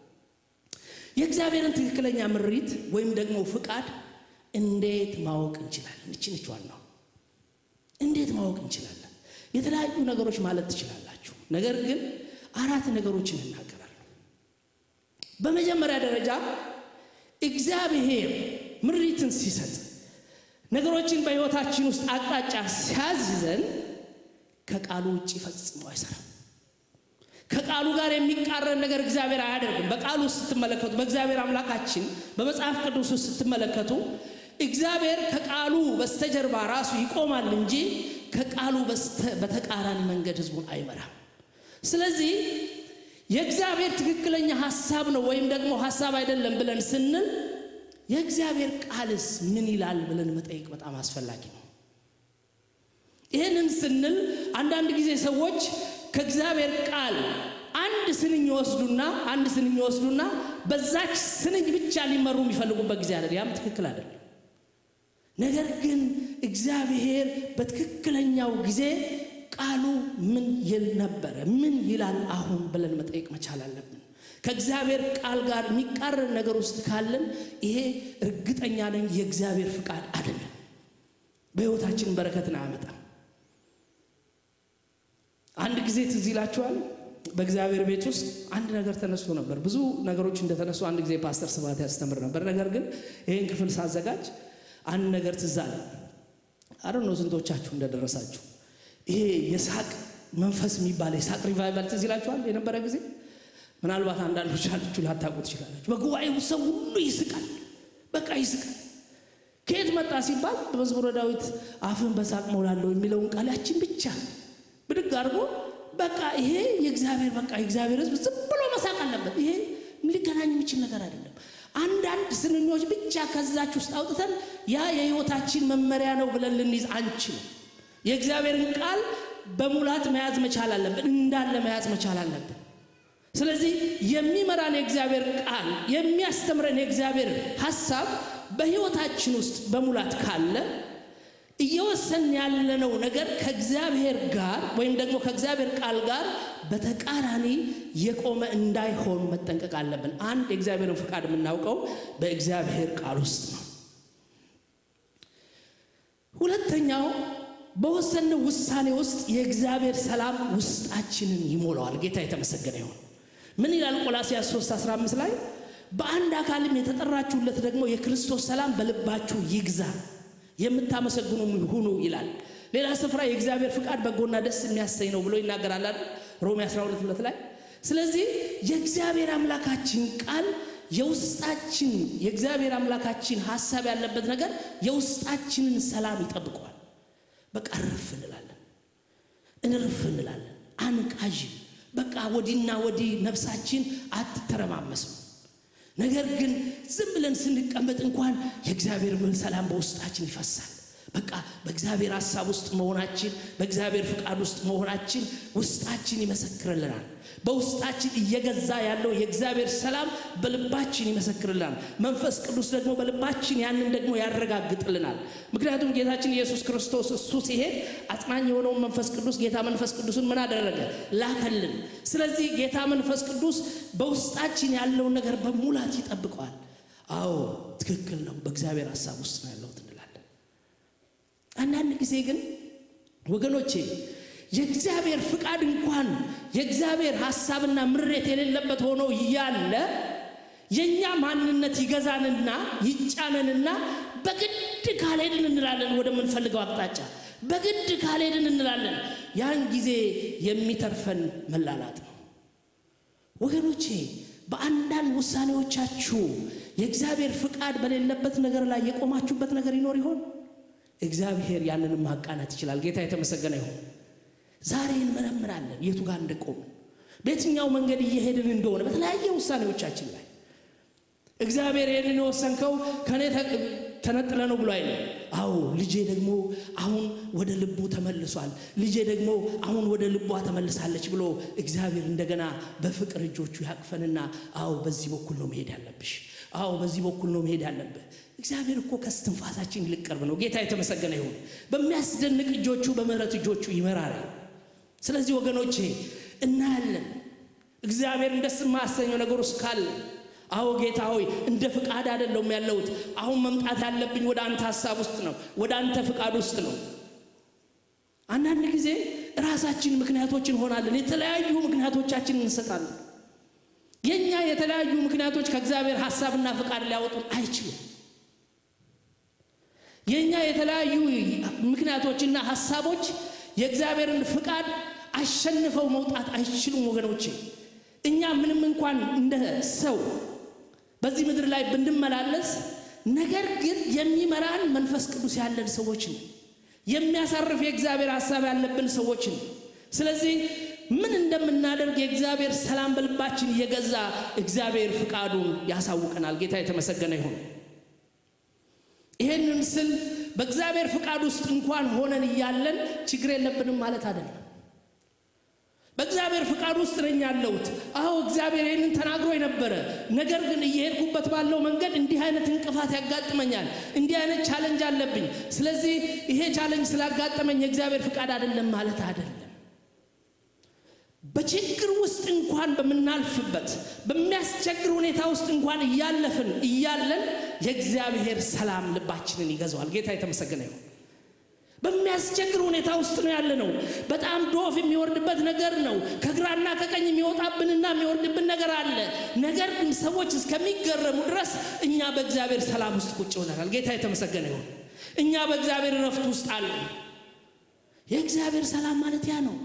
S1: የእግዚአብሔርን ትክክለኛ ምሪት ወይም ደግሞ ፍቃድ እንዴት ማወቅ እንችላለን? እችንቿን ነው እንዴት ማወቅ እንችላለን? የተለያዩ ነገሮች ማለት ትችላላችሁ። ነገር ግን አራት ነገሮችን እናገራለሁ። በመጀመሪያ ደረጃ እግዚአብሔር ምሪትን ሲሰጥ ነገሮችን በሕይወታችን ውስጥ አቅጣጫ ሲያዝዘን ከቃሉ ውጭ ፈጽሞ አይሰራም። ከቃሉ ጋር የሚቃረን ነገር እግዚአብሔር አያደርግም። በቃሉ ውስጥ ስትመለከቱ፣ በእግዚአብሔር አምላካችን በመጽሐፍ ቅዱስ ውስጥ ስትመለከቱ እግዚአብሔር ከቃሉ በስተጀርባ ራሱ ይቆማል እንጂ ከቃሉ በተቃራኒ መንገድ ሕዝቡን አይመራም። ስለዚህ የእግዚአብሔር ትክክለኛ ሀሳብ ነው ወይም ደግሞ ሀሳብ አይደለም ብለን ስንል የእግዚአብሔር ቃልስ ምን ይላል ብለን መጠየቅ በጣም አስፈላጊ ነው። ይህንን ስንል አንዳንድ ጊዜ ሰዎች ከእግዚአብሔር ቃል አንድ ስንኝ ይወስዱና አንድ ስንኝ ይወስዱና በዛች ስንኝ ብቻ ሊመሩ የሚፈልጉበት ጊዜ አለ። ያም ትክክል አይደለም። ነገር ግን እግዚአብሔር በትክክለኛው ጊዜ ቃሉ ምን ይል ነበረ፣ ምን ይላል አሁን ብለን መጠየቅ መቻል አለብን። ከእግዚአብሔር ቃል ጋር የሚቃረን ነገር ውስጥ ካለን ይሄ እርግጠኛ ነኝ የእግዚአብሔር ፍቃድ አይደለም፣ በሕይወታችን በረከትን አያመጣም። አንድ ጊዜ ትዝ ይላችኋል፣ በእግዚአብሔር ቤት ውስጥ አንድ ነገር ተነስቶ ነበር። ብዙ ነገሮች እንደተነሱ አንድ ጊዜ ፓስተር ስብሐት ያስተምር ነበር። ነገር ግን ይህን ክፍል ሳዘጋጅ አንድ ነገር ትዝ አለ። አረ ነው ስንቶቻችሁ እንደደረሳችሁ ይሄ የሳቅ መንፈስ የሚባል የሳቅ ሪቫይቫል ትዝ ይላችኋል የነበረ ጊዜ ምናልባት አንዳንዶች አላችሁ ላታውቁ ትችላላችሁ። በጉባኤው ሰው ሁሉ ይስቃል፣ በቃ ይስቃል። ከየት መጣ ሲባል በመዝሙረ ዳዊት አፍን በሳቅ ሞላለሁ የሚለውን ቃል ያችን ብቻ ብድግ አድርጎ በቃ ይሄ የእግዚአብሔር በቃ የእግዚአብሔር ሕዝብ ዝም ብሎ መሳቅ አለበት። ይሄ ሊገናኝ የሚችል ነገር አይደለም። አንዳንድ ስንኞች ብቻ ከዛች ውስጥ አውጥተን ያ የሕይወታችን መመሪያ ነው ብለን ልንይዝ አንችልም። የእግዚአብሔርን ቃል በሙላት መያዝ መቻል አለብን፣ እንዳለ መያዝ መቻል አለብን። ስለዚህ የሚመራን የእግዚአብሔር ቃል የሚያስተምረን የእግዚአብሔር ሐሳብ በሕይወታችን ውስጥ በሙላት ካለ እየወሰን ያለነው ነገር ከእግዚአብሔር ጋር ወይም ደግሞ ከእግዚአብሔር ቃል ጋር በተቃራኒ የቆመ እንዳይሆን መጠንቀቅ አለብን። አንድ የእግዚአብሔርን ፍቃድ የምናውቀው በእግዚአብሔር ቃል ውስጥ ነው። ሁለተኛው በወሰንነው ውሳኔ ውስጥ የእግዚአብሔር ሰላም ውስጣችንን ይሞላዋል። ጌታ የተመሰገነ ይሁን። ምን ይላል ቆላስያስ 3 15 ላይ በአንድ አካልም የተጠራችሁለት ደግሞ የክርስቶስ ሰላም በልባችሁ ይግዛ የምታመሰግኑ ሁኑ ይላል። ሌላ ስፍራ የእግዚአብሔር ፍቃድ በጎና ደስ የሚያሰኝ ነው ብሎ ይናገራል አይደል? ሮሜ 12 ሁለት ላይ። ስለዚህ የእግዚአብሔር አምላካችን ቃል የውስጣችን የእግዚአብሔር አምላካችን ሀሳብ ያለበት ነገር የውስጣችንን ሰላም ይጠብቀዋል። በቃ እርፍ እንላለን፣ እንርፍ እንላለን፣ አንቃዥም። በቃ ወዲና ወዲህ ነፍሳችን አትተረማመስም። ነገር ግን ዝም ብለን ስንቀመጥ እንኳን የእግዚአብሔር ሰላም በውስጣችን ይፈሳል። በቃ በእግዚአብሔር ሀሳብ ውስጥ መሆናችን በእግዚአብሔር ፍቃድ ውስጥ መሆናችን ውስጣችን ይመሰክርልናል። በውስጣችን እየገዛ ያለው የእግዚአብሔር ሰላም በልባችን ይመሰክርልናል። መንፈስ ቅዱስ ደግሞ በልባችን ያንን ደግሞ ያረጋግጥልናል። ምክንያቱም ጌታችን ኢየሱስ ክርስቶስ እሱ ሲሄድ አጽናኝ የሆነውን መንፈስ ቅዱስ ጌታ መንፈስ ቅዱስን ምን አደረገ? ላከልን። ስለዚህ ጌታ መንፈስ ቅዱስ በውስጣችን ያለውን ነገር በሙላት ይጠብቀዋል። አዎ ትክክል ነው፣ በእግዚአብሔር ሀሳብ ውስጥ ነው ያለሁት እንላለን። አንዳንድ ጊዜ ግን ወገኖቼ የእግዚአብሔር ፍቃድ እንኳን የእግዚአብሔር ሀሳብና ምሬት የሌለበት ሆኖ እያለ የእኛ ማንነት ይገዛንና ይጫነንና በግድ ካልሄድን እንላለን ወደምንፈልገው አቅጣጫ በግድ ካልሄድን እንላለን። ያን ጊዜ የሚተርፈን መላላጥ ነው። ወገኖቼ በአንዳንድ ውሳኔዎቻችሁ የእግዚአብሔር ፍቃድ በሌለበት ነገር ላይ የቆማችሁበት ነገር ይኖር ይሆን? እግዚአብሔር ያንንም ማቃናት ይችላል። ጌታ የተመሰገነ ይሁን። ዛሬ እንመረምራለን የቱ ጋር እንደቆምን በየትኛው መንገድ እየሄድን እንደሆነ በተለያየ ውሳኔዎቻችን ላይ እግዚአብሔር ይህንን የወሰንከው ከእኔ ተነጥለ ነው ብሎ አይልም። አዎ ልጄ ደግሞ አሁን ወደ ልቡ ተመልሷል፣ ልጄ ደግሞ አሁን ወደ ልቧ ተመልሳለች ብሎ እግዚአብሔር እንደገና በፍቅር እጆቹ ያቅፈንና አዎ በዚህ በኩል ነው መሄድ ያለብሽ፣ አዎ በዚህ በኩል ነው መሄድ ያለብህ። እግዚአብሔር እኮ ከስትንፋሳችን ይልቅ ቅርብ ነው። ጌታ የተመሰገነ ይሁን። በሚያስደንቅ እጆቹ በምህረት እጆቹ ይመራናል። ስለዚህ ወገኖቼ እናያለን እግዚአብሔር ደስ የማያሰኘው ነገር ውስጥ ካለ አዎ ጌታ ሆይ እንደ ፍቃድ አይደለሁም ያለሁት። አሁን መምጣት ያለብኝ ወደ አንተ ሀሳብ ውስጥ ነው፣ ወደ አንተ ፍቃድ ውስጥ ነው። አንዳንድ ጊዜ ራሳችን ምክንያቶች እንሆናለን። የተለያዩ ምክንያቶቻችን እንሰጣለን። የእኛ የተለያዩ ምክንያቶች ከእግዚአብሔር ሀሳብና ፍቃድ ሊያወጡን አይችሉም። የእኛ የተለያዩ ምክንያቶችና ሀሳቦች የእግዚአብሔርን ፍቃድ አሸንፈው መውጣት አይችሉም ወገኖቼ። እኛ ምንም እንኳን እንደ ሰው በዚህ ምድር ላይ ብንመላለስ፣ ነገር ግን የሚመራን መንፈስ ቅዱስ ያለን ሰዎች ነው። የሚያሳርፍ የእግዚአብሔር ሀሳብ ያለብን ሰዎች ነው። ስለዚህ ምን እንደምናደርግ የእግዚአብሔር ሰላም በልባችን እየገዛ እግዚአብሔር ፍቃዱን ያሳውቀናል። ጌታ የተመሰገነ ይሁን። ይሄንን ስል በእግዚአብሔር ፍቃድ ውስጥ እንኳን ሆነን እያለን ችግር የለብንም ማለት አይደለም። በእግዚአብሔር ፍቃድ ውስጥ ነኝ ያለሁት። አዎ እግዚአብሔር ይህንን ተናግሮ የነበረ ነገር ግን እየሄድኩበት ባለው መንገድ እንዲህ አይነት እንቅፋት ያጋጥመኛል፣ እንዲህ አይነት ቻለንጅ አለብኝ። ስለዚህ ይሄ ቻለንጅ ስላጋጠመኝ የእግዚአብሔር ፍቃድ አይደለም ማለት አይደለም። በችግር ውስጥ እንኳን በምናልፍበት በሚያስቸግር ሁኔታ ውስጥ እንኳን እያለፍን እያለን የእግዚአብሔር ሰላም ልባችንን ይገዛዋል። ጌታ የተመሰገነ ይሁን። በሚያስቸግር ሁኔታ ውስጥ ነው ያለ ነው። በጣም ዶፍ የሚወርድበት ነገር ነው። ከግራና ከቀኝ የሚወጣብንና የሚወርድብን ነገር አለ። ነገር ግን ሰዎች እስከሚገረሙ ድረስ እኛ በእግዚአብሔር ሰላም ውስጥ ቁጭ ብለናል። ጌታ የተመሰገነ ይሁን። እኛ በእግዚአብሔር እረፍት ውስጥ አለ። የእግዚአብሔር ሰላም ማለት ያ ነው።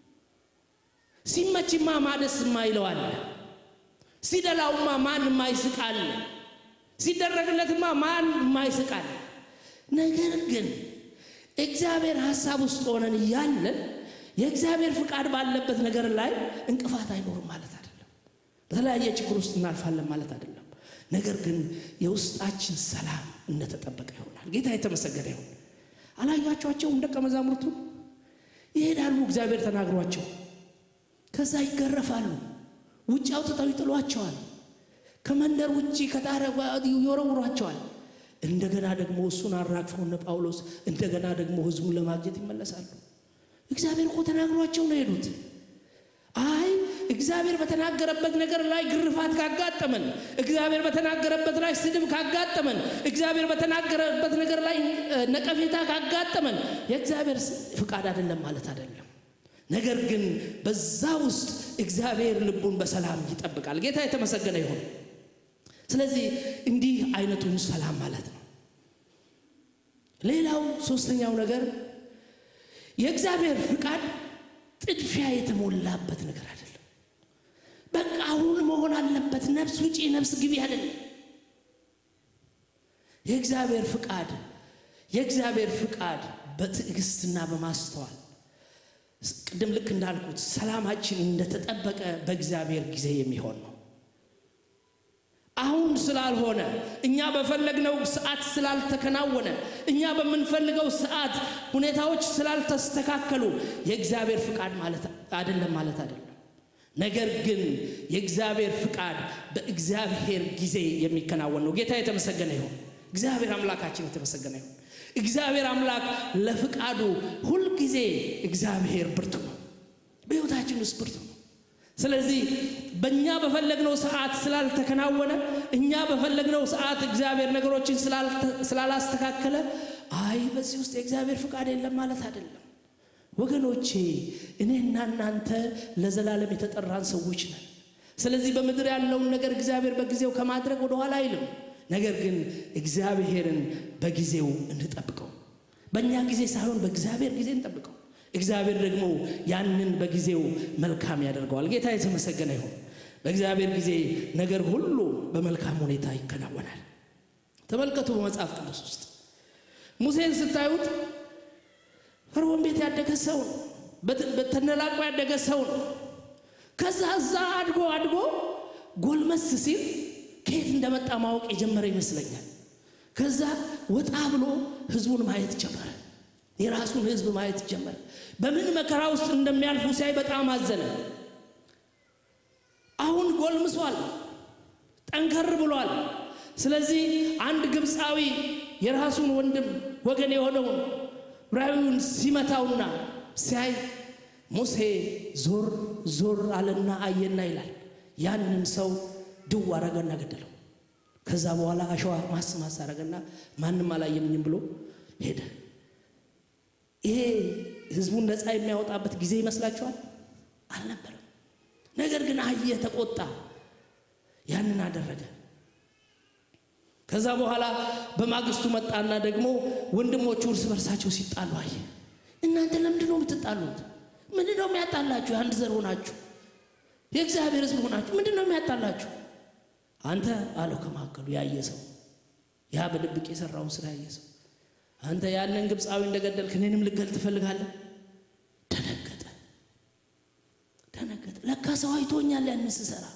S1: ሲመችማ ማደስ ማይለዋል። ሲደላውማ ማን ማይስቃል። ሲደረግለትማ ማን ማይስቃል። ነገር ግን እግዚአብሔር ሀሳብ ውስጥ ሆነን እያለን የእግዚአብሔር ፍቃድ ባለበት ነገር ላይ እንቅፋት አይኖርም ማለት አይደለም። በተለያየ ችግር ውስጥ እናልፋለን ማለት አይደለም። ነገር ግን የውስጣችን ሰላም እንደተጠበቀ ይሆናል። ጌታ የተመሰገነ ይሁን። አላያቸኋቸውም? ደቀ መዛሙርቱ ይሄዳሉ፣ እግዚአብሔር ተናግሯቸው፣ ከዛ ይገረፋሉ፣ ውጭ አውጥተው ይጥሏቸዋል፣ ከመንደር ውጭ ከጣሪያ ይወረውሯቸዋል። እንደገና ደግሞ እሱን አራግፈው እነ ጳውሎስ እንደገና ደግሞ ህዝቡን ለማግኘት ይመለሳሉ። እግዚአብሔር እኮ ተናግሯቸው ነው የሄዱት። አይ እግዚአብሔር በተናገረበት ነገር ላይ ግርፋት ካጋጠመን፣ እግዚአብሔር በተናገረበት ላይ ስድብ ካጋጠመን፣ እግዚአብሔር በተናገረበት ነገር ላይ ነቀፌታ ካጋጠመን የእግዚአብሔር ፍቃድ አይደለም ማለት አይደለም። ነገር ግን በዛ ውስጥ እግዚአብሔር ልቡን በሰላም ይጠብቃል። ጌታ የተመሰገነ ይሁን። ስለዚህ እንዲህ አይነቱን ሰላም ማለት ነው። ሌላው ሶስተኛው ነገር የእግዚአብሔር ፍቃድ ጥድፊያ የተሞላበት ነገር አይደለም። በቃ አሁን መሆን አለበት፣ ነፍስ ውጪ ነፍስ ግቢ አይደለም። የእግዚአብሔር ፍቃድ የእግዚአብሔር ፍቃድ በትዕግስትና በማስተዋል ቅድም ልክ እንዳልኩት ሰላማችን እንደተጠበቀ በእግዚአብሔር ጊዜ የሚሆን ነው። አሁን ስላልሆነ እኛ በፈለግነው ሰዓት ስላልተከናወነ እኛ በምንፈልገው ሰዓት ሁኔታዎች ስላልተስተካከሉ የእግዚአብሔር ፍቃድ ማለት አይደለም ማለት አይደለም። ነገር ግን የእግዚአብሔር ፍቃድ በእግዚአብሔር ጊዜ የሚከናወን ነው። ጌታ የተመሰገነ ይሁን። እግዚአብሔር አምላካችን የተመሰገነ ይሁን። እግዚአብሔር አምላክ ለፍቃዱ ሁልጊዜ እግዚአብሔር ብርቱ ነው። በሕይወታችን ውስጥ ብርቱ ነው። ስለዚህ በእኛ በፈለግነው ሰዓት ስላልተከናወነ እኛ በፈለግነው ሰዓት እግዚአብሔር ነገሮችን ስላላስተካከለ አይ በዚህ ውስጥ የእግዚአብሔር ፍቃድ የለም ማለት አይደለም። ወገኖቼ እኔና እናንተ ለዘላለም የተጠራን ሰዎች ነን። ስለዚህ በምድር ያለውን ነገር እግዚአብሔር በጊዜው ከማድረግ ወደኋላ አይልም። ነገር ግን እግዚአብሔርን በጊዜው እንጠብቀው። በእኛ ጊዜ ሳይሆን በእግዚአብሔር ጊዜ እንጠብቀው። እግዚአብሔር ደግሞ ያንን በጊዜው መልካም ያደርገዋል። ጌታ የተመሰገነ ይሁን። በእግዚአብሔር ጊዜ ነገር ሁሉ በመልካም ሁኔታ ይከናወናል። ተመልከቱ፣ በመጽሐፍ ቅዱስ ውስጥ ሙሴን ስታዩት ፈርዖን ቤት ያደገ ሰው ነው። በተነላቆ ያደገ ሰው ነው። ከዛ እዛ አድጎ አድጎ ጎልመስ ሲል ከየት እንደመጣ ማወቅ የጀመረ ይመስለኛል። ከዛ ወጣ ብሎ ህዝቡን ማየት ጀመረ። የራሱን ህዝብ ማየት ጀመረ። በምን መከራ ውስጥ እንደሚያልፉ ሲያይ በጣም አዘነ። አሁን ጎልምሷል፣ ጠንከር ብሏል። ስለዚህ አንድ ግብፃዊ የራሱን ወንድም ወገን የሆነውን ዕብራዊውን ሲመታውና ሲያይ ሙሴ ዞር ዞር አለና አየና ይላል። ያንን ሰው ድው አረገና ገደለው። ከዛ በኋላ አሸዋ ማስ ማስ አረገና ማንም አላየምኝም ብሎ ሄደ። ይሄ ህዝቡን ነፃ የሚያወጣበት ጊዜ ይመስላችኋል? አልነበረም። ነገር ግን አየ፣ ተቆጣ፣ ያንን አደረገ። ከዛ በኋላ በማግስቱ መጣና ደግሞ ወንድሞቹ እርስ በርሳቸው ሲጣሉ አየ። እናንተ ለምንድን ነው የምትጣሉት? ምንድን ነው የሚያጣላችሁ? የአንድ ዘር ሆናችሁ የእግዚአብሔር ህዝብ ሆናችሁ ምንድን ነው የሚያጣላችሁ? አንተ አለው ከመካከሉ ያየ ሰው ያ በድብቅ የሰራውን ስራ ያየ ሰው አንተ ያንን ግብፃዊ እንደገደልክ እኔንም ልገል ትፈልጋለህ? ደነገጠ ደነገጠ። ለካ ሰው አይቶኛል ያንን ስሰራ።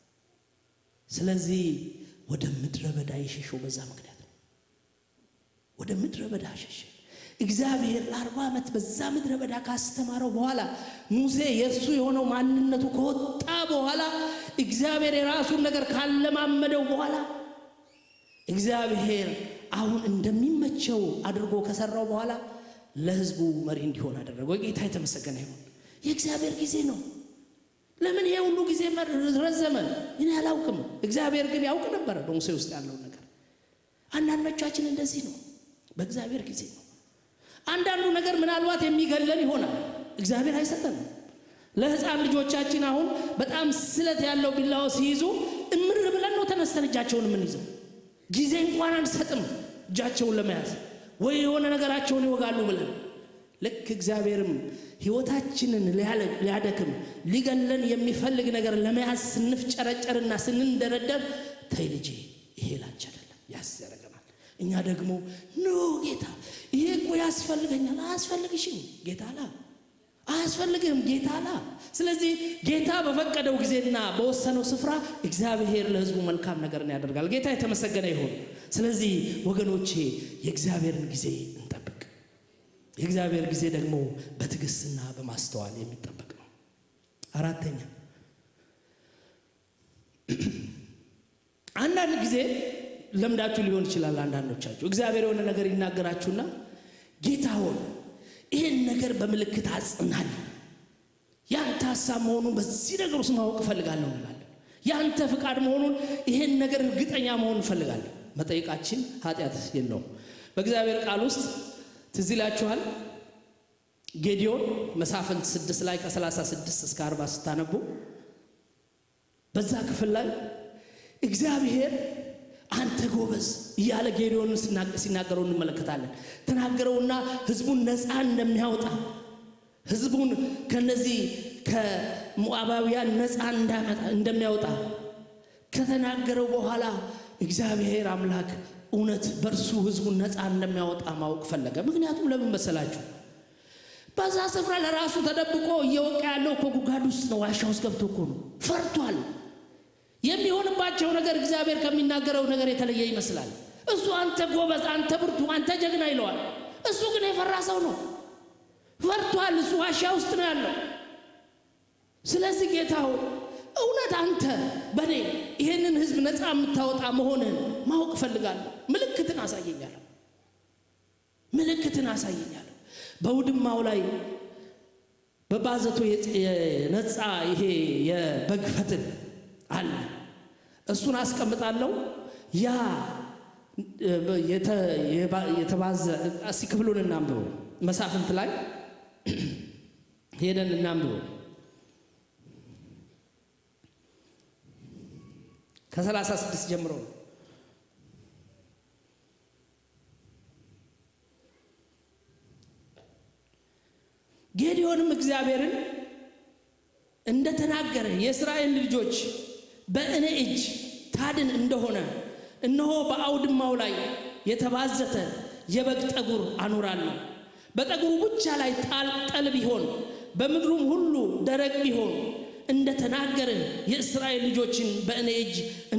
S1: ስለዚህ ወደ ምድረ በዳ የሸሸው በዛ ምክንያት ነው። ወደ ምድረ በዳ ሸሸ። እግዚአብሔር ለአርባ ዓመት በዛ ምድረ በዳ ካስተማረው በኋላ ሙሴ የእሱ የሆነው ማንነቱ ከወጣ በኋላ እግዚአብሔር የራሱን ነገር ካለማመደው በኋላ እግዚአብሔር አሁን እንደሚመቸው አድርጎ ከሰራው በኋላ ለሕዝቡ መሪ እንዲሆን አደረገው። ጌታ የተመሰገነ ይሁን። የእግዚአብሔር ጊዜ ነው። ለምን ይሄ ሁሉ ጊዜ ረዘመ? እኔ አላውቅም። እግዚአብሔር ግን ያውቅ ነበረ በሙሴ ውስጥ ያለውን ነገር። አንዳንዶቻችን እንደዚህ ነው። በእግዚአብሔር ጊዜ ነው። አንዳንዱ ነገር ምናልባት የሚገለን ይሆናል። እግዚአብሔር አይሰጠንም። ለሕፃን ልጆቻችን አሁን በጣም ስለት ያለው ቢላዋ ሲይዙ እምር ብለን ነው ተነስተን እጃቸውን የምንይዘው። ጊዜ እንኳን አንሰጥም እጃቸውን ለመያዝ ወይ የሆነ ነገራቸውን ይወጋሉ ብለን ልክ እግዚአብሔርም ሕይወታችንን ሊያደክም ሊገለን የሚፈልግ ነገር ለመያዝ ስንፍጨረጨርና ስንንደረደር ተይ ልጄ ይሄ ላንቺ አይደለም ያስ ያደርገናል። እኛ ደግሞ ኖ ጌታ ይሄ እኮ ያስፈልገኛል። አያስፈልግሽም ጌታ ላ አያስፈልግህም ጌታ ላ። ስለዚህ ጌታ በፈቀደው ጊዜና በወሰነው ስፍራ እግዚአብሔር ለሕዝቡ መልካም ነገርን ያደርጋል። ጌታ የተመሰገነ ይሁን። ስለዚህ ወገኖቼ የእግዚአብሔርን ጊዜ እንጠብቅ። የእግዚአብሔር ጊዜ ደግሞ በትዕግስትና በማስተዋል የሚጠበቅ ነው። አራተኛ አንዳንድ ጊዜ ለምዳችሁ ሊሆን ይችላል። አንዳንዶቻችሁ እግዚአብሔር የሆነ ነገር ይናገራችሁና ጌታ ሆይ ይህን ነገር በምልክት አጽናል፣ ያንተ ሀሳብ መሆኑን በዚህ ነገር ውስጥ ማወቅ እፈልጋለሁ እንላለን። ያንተ ፍቃድ መሆኑን ይህን ነገር እርግጠኛ መሆን እንፈልጋለን። መጠየቃችን ኃጢአት የለውም። በእግዚአብሔር ቃል ውስጥ ትዝ ይላችኋል። ጌዲዮን መሳፍንት ስድስት ላይ ከ36 እስከ 40 ስታነቡ በዛ ክፍል ላይ እግዚአብሔር አንተ ጎበዝ እያለ ጌዲዮንን ሲናገረው እንመለከታለን። ተናገረውና ህዝቡን ነፃ እንደሚያወጣ ህዝቡን ከነዚህ ከሞዓባውያን ነፃ እንደሚያወጣ ከተናገረው በኋላ እግዚአብሔር አምላክ እውነት በእርሱ ህዝቡን ነፃ እንደሚያወጣ ማወቅ ፈለገ። ምክንያቱም ለምን መሰላችሁ? በዛ ስፍራ ለራሱ ተደብቆ እየወቃ ያለው እኮ ጉድጓድ ውስጥ ነው፣ ዋሻ ውስጥ ገብቶ እኮ ነው። ፈርቷል። የሚሆንባቸው ነገር እግዚአብሔር ከሚናገረው ነገር የተለየ ይመስላል። እሱ አንተ ጎበዝ፣ አንተ ብርቱ፣ አንተ ጀግና ይለዋል። እሱ ግን የፈራ ሰው ነው። ፈርቷል። እሱ ዋሻ ውስጥ ነው ያለው። ስለዚህ ጌታው እውነት አንተ በእኔ ይህንን ህዝብ ነፃ የምታወጣ መሆንህን ማወቅ እፈልጋለሁ። ምልክትን አሳየኛለሁ። ምልክትን አሳየኛለሁ። በውድማው ላይ በባዘቶ የነፃ ይሄ የበግ ፈትል አለ። እሱን አስቀምጣለሁ። ያ የተባዘ እስኪ ክፍሉን እናንብበው። መሳፍንት ላይ ሄደን እናንብበው። ከሰላሳ ስድስት ጀምሮ ነው። ጌዲዮንም እግዚአብሔርን እንደተናገረ የእስራኤል ልጆች በእኔ እጅ ታድን እንደሆነ እነሆ በአውድማው ላይ የተባዘተ የበግ ጠጉር አኖራለሁ። በጠጉሩ ብቻ ላይ ጣል ጠል ቢሆን በምድሩም ሁሉ ደረቅ ቢሆን እንደ ተናገርህ የእስራኤል ልጆችን በእኔ እጅ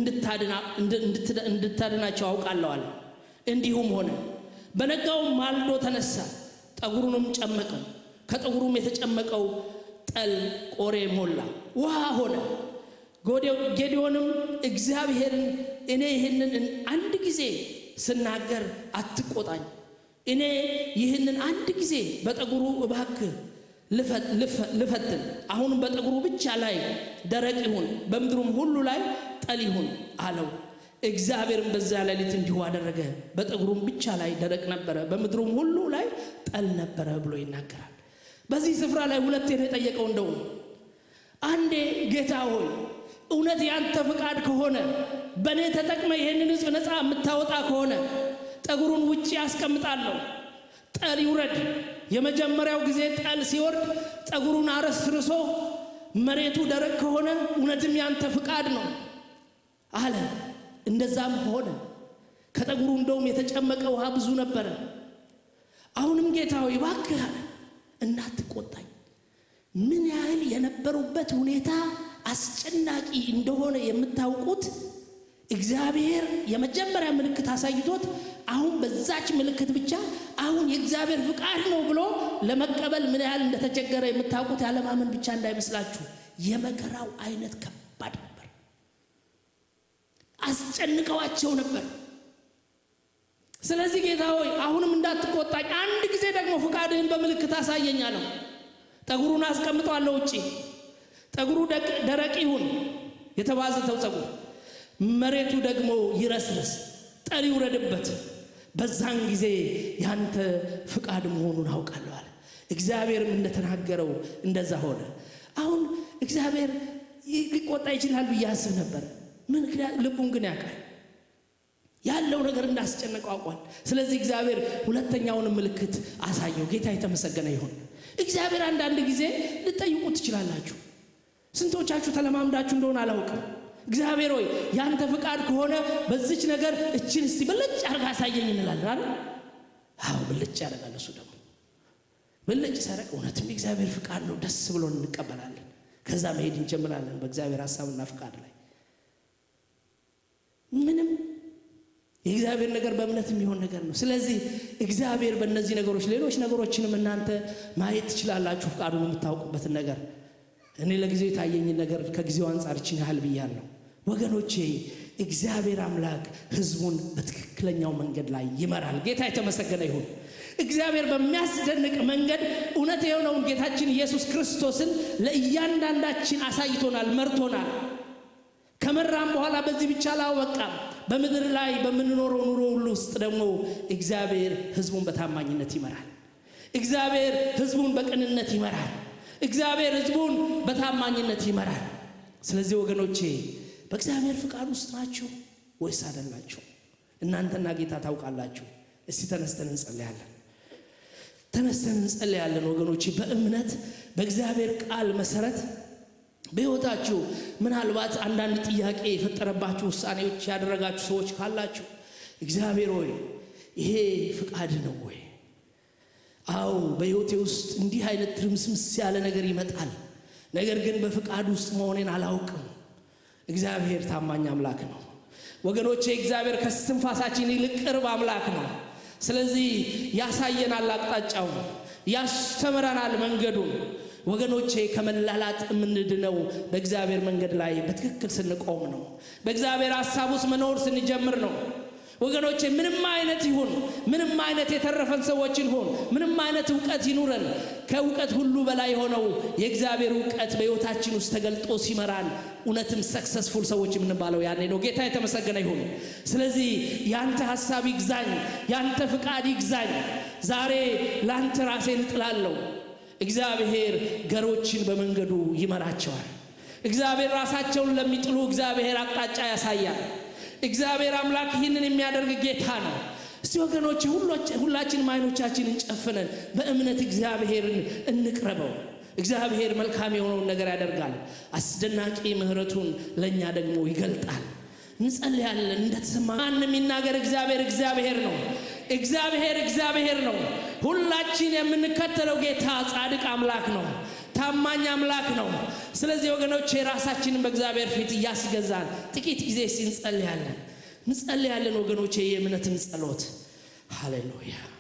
S1: እንድታድናቸው አውቃለሁ አለ። እንዲሁም ሆነ። በነጋውም ማልዶ ተነሳ፣ ጠጉሩንም ጨመቀው። ከጠጉሩም የተጨመቀው ጠል ቆሬ ሞላ፣ ውሃ ሆነ። ጌዲዮንም እግዚአብሔርን እኔ ይህንን አንድ ጊዜ ስናገር አትቆጣኝ፣ እኔ ይህንን አንድ ጊዜ በጠጉሩ እባክህ ልፈትን፣ አሁንም በጠጉሩ ብቻ ላይ ደረቅ ይሁን፣ በምድሩም ሁሉ ላይ ጠል ይሁን አለው። እግዚአብሔርም በዚያ ሌሊት እንዲሁ አደረገ። በጠጉሩም ብቻ ላይ ደረቅ ነበረ፣ በምድሩም ሁሉ ላይ ጠል ነበረ ብሎ ይናገራል። በዚህ ስፍራ ላይ ሁለቴ ነው የጠየቀው። እንደው አንዴ ጌታ ሆይ እውነት ያንተ ፍቃድ ከሆነ በእኔ ተጠቅመ ይህንን ሕዝብ ነፃ የምታወጣ ከሆነ ጠጉሩን ውጭ ያስቀምጣለሁ፣ ጠል ይውረድ። የመጀመሪያው ጊዜ ጠል ሲወርድ ጠጉሩን አረስርሶ መሬቱ ደረቅ ከሆነ እውነትም ያንተ ፍቃድ ነው አለ። እንደዛም ሆነ። ከጠጉሩ እንደውም የተጨመቀ ውሃ ብዙ ነበረ። አሁንም ጌታ ሆይ እባክህ አለ እናትቆጣኝ። ምን ያህል የነበሩበት ሁኔታ አስጨናቂ እንደሆነ የምታውቁት እግዚአብሔር የመጀመሪያ ምልክት አሳይቶት አሁን በዛች ምልክት ብቻ አሁን የእግዚአብሔር ፍቃድ ነው ብሎ ለመቀበል ምን ያህል እንደተቸገረ የምታውቁት ያለማመን ብቻ እንዳይመስላችሁ። የመከራው አይነት ከባድ ነበር። አስጨንቀዋቸው ነበር። ስለዚህ ጌታ ሆይ አሁንም እንዳትቆጣኝ፣ አንድ ጊዜ ደግሞ ፍቃድህን በምልክት አሳየኝ አለው። ጠጉሩን አስቀምጠዋለሁ ውጪ ጠጉሩ ደረቅ ይሁን የተባዘተው ጠጉር መሬቱ ደግሞ ይረስርስ፣ ጠል ይውረድበት። በዛን ጊዜ ያንተ ፍቃድ መሆኑን አውቃለሁ አለ። እግዚአብሔርም እንደተናገረው እንደዛ ሆነ። አሁን እግዚአብሔር ሊቆጣ ይችላል ብዬ አስብ ነበር። ምክንያት ልቡን ግን ያውቃል ያለው ነገር እንዳስጨነቀው አውቋል። ስለዚህ እግዚአብሔር ሁለተኛውን ምልክት አሳየው። ጌታ የተመሰገነ ይሁን። እግዚአብሔር አንዳንድ ጊዜ ልጠይቁት ትችላላችሁ። ስንቶቻችሁ ተለማምዳችሁ እንደሆነ አላውቅም። እግዚአብሔር ሆይ ያንተ ፍቃድ ከሆነ በዚች ነገር እችን እስቲ ብልጭ አርጋ አሳየኝ እንላለን አይደል? አዎ ብልጭ ያደርጋል። እሱ ደግሞ ብልጭ ሲያደርግ እውነትም የእግዚአብሔር ፍቃድ ነው፣ ደስ ብሎን እንቀበላለን። ከዛ መሄድ እንጀምራለን በእግዚአብሔር ሀሳብና ፍቃድ ላይ ምንም የእግዚአብሔር ነገር በእምነት የሚሆን ነገር ነው። ስለዚህ እግዚአብሔር በእነዚህ ነገሮች ሌሎች ነገሮችንም እናንተ ማየት ትችላላችሁ፣ ፍቃዱን የምታውቁበትን ነገር እኔ ለጊዜው የታየኝን ነገር ከጊዜው አንጻር ይችን ያህል ብያለሁ። ወገኖቼ እግዚአብሔር አምላክ ሕዝቡን በትክክለኛው መንገድ ላይ ይመራል። ጌታ የተመሰገነ ይሁን። እግዚአብሔር በሚያስደንቅ መንገድ እውነት የሆነውን ጌታችን ኢየሱስ ክርስቶስን ለእያንዳንዳችን አሳይቶናል፣ መርቶናል። ከመራም በኋላ በዚህ ብቻ አላበቃም። በምድር ላይ በምንኖረው ኑሮ ሁሉ ውስጥ ደግሞ እግዚአብሔር ሕዝቡን በታማኝነት ይመራል። እግዚአብሔር ሕዝቡን በቅንነት ይመራል። እግዚአብሔር ሕዝቡን በታማኝነት ይመራል። ስለዚህ ወገኖቼ በእግዚአብሔር ፍቃድ ውስጥ ናችሁ ወይስ አይደላችሁ? እናንተና ጌታ ታውቃላችሁ። እስቲ ተነስተን እንጸልያለን። ተነስተን እንጸልያለን ወገኖቼ በእምነት በእግዚአብሔር ቃል መሰረት በሕይወታችሁ ምናልባት አንዳንድ ጥያቄ የፈጠረባችሁ ውሳኔዎች ያደረጋችሁ ሰዎች ካላችሁ እግዚአብሔር ሆይ ይሄ ፍቃድ ነው ወይ? አዎ በሕይወቴ ውስጥ እንዲህ አይነት ትርምስምስ ያለ ነገር ይመጣል። ነገር ግን በፍቃድ ውስጥ መሆኔን አላውቅም። እግዚአብሔር ታማኝ አምላክ ነው ወገኖቼ። እግዚአብሔር ከስትንፋሳችን ይልቅ ቅርብ አምላክ ነው። ስለዚህ ያሳየናል፣ አቅጣጫውን ያስተምረናል፣ መንገዱን ወገኖቼ ከመላላጥ የምንድነው በእግዚአብሔር መንገድ ላይ በትክክል ስንቆም ነው። በእግዚአብሔር ሀሳብ ውስጥ መኖር ስንጀምር ነው። ወገኖቼ ምንም አይነት ይሁን ምንም አይነት የተረፈን ሰዎች ይሁን ምንም አይነት እውቀት ይኑረን፣ ከእውቀት ሁሉ በላይ የሆነው የእግዚአብሔር እውቀት በሕይወታችን ውስጥ ተገልጦ ሲመራን እውነትም ሰክሰስፉል ሰዎች የምንባለው ያኔ ነው። ጌታ የተመሰገነ ይሁን። ስለዚህ ያንተ ሀሳብ ይግዛኝ፣ ያንተ ፍቃድ ይግዛኝ። ዛሬ ለአንተ ራሴን እጥላለሁ። እግዚአብሔር ገሮችን በመንገዱ ይመራቸዋል። እግዚአብሔር ራሳቸውን ለሚጥሉ እግዚአብሔር አቅጣጫ ያሳያል። እግዚአብሔር አምላክ ይህንን የሚያደርግ ጌታ ነው። እስቲ ወገኖች ሁላችንም አይኖቻችንን ጨፍነን በእምነት እግዚአብሔርን እንቅረበው። እግዚአብሔር መልካም የሆነውን ነገር ያደርጋል። አስደናቂ ምሕረቱን ለእኛ ደግሞ ይገልጣል። እንጸልያለን። እንደተሰማ ማንም ይናገር፣ እግዚአብሔር እግዚአብሔር ነው። እግዚአብሔር እግዚአብሔር ነው። ሁላችን የምንከተለው ጌታ ጻድቅ አምላክ ነው። ታማኝ አምላክ ነው። ስለዚህ ወገኖች የራሳችንን በእግዚአብሔር ፊት እያስገዛን ጥቂት ጊዜ ሲንጸልያለን እንጸልያለን ወገኖቼ የእምነትን ጸሎት ሃሌሉያ